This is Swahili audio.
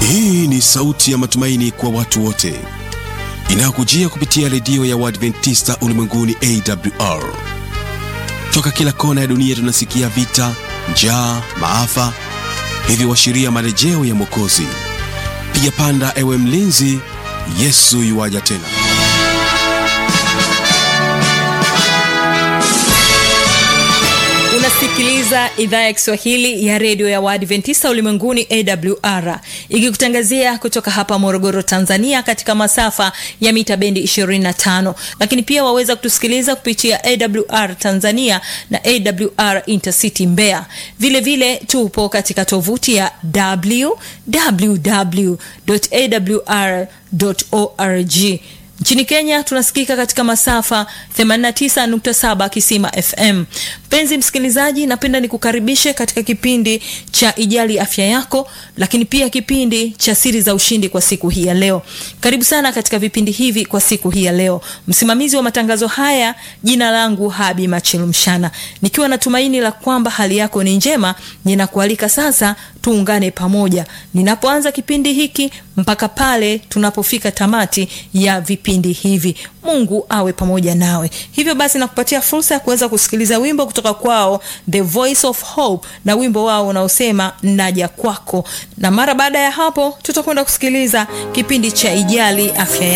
Hii ni sauti ya matumaini kwa watu wote inayokujia kupitia redio ya Waadventista ulimwenguni AWR. Toka kila kona ya dunia tunasikia vita, njaa, maafa, hivyo washiria marejeo ya Mwokozi. Piga panda, ewe mlinzi, Yesu yuwaja tena. unasikiliza idhaa ya kiswahili ya redio ya waadventista ulimwenguni awr ikikutangazia kutoka hapa morogoro tanzania katika masafa ya mita bendi 25 lakini pia waweza kutusikiliza kupitia awr tanzania na awr intercity mbeya vile vile tupo katika tovuti ya www.awr.org nchini kenya tunasikika katika masafa 89.7 kisima fm mpenzi msikilizaji napenda nikukaribishe katika kipindi cha ijali afya yako lakini pia kipindi cha siri za ushindi kwa siku hii ya leo karibu sana katika vipindi hivi kwa siku hii ya leo msimamizi wa matangazo haya jina langu habi machilumshana nikiwa na tumaini la kwamba hali yako ni njema ninakualika sasa tuungane pamoja ninapoanza kipindi hiki mpaka pale tunapofika tamati ya vipindi hivi mungu awe pamoja nawe hivyo basi nakupatia fursa ya kuweza kusikiliza wimbo kutoka kwao the voice of hope na wimbo wao unaosema naja kwako na mara baada ya hapo tutakwenda kusikiliza kipindi cha ijali afya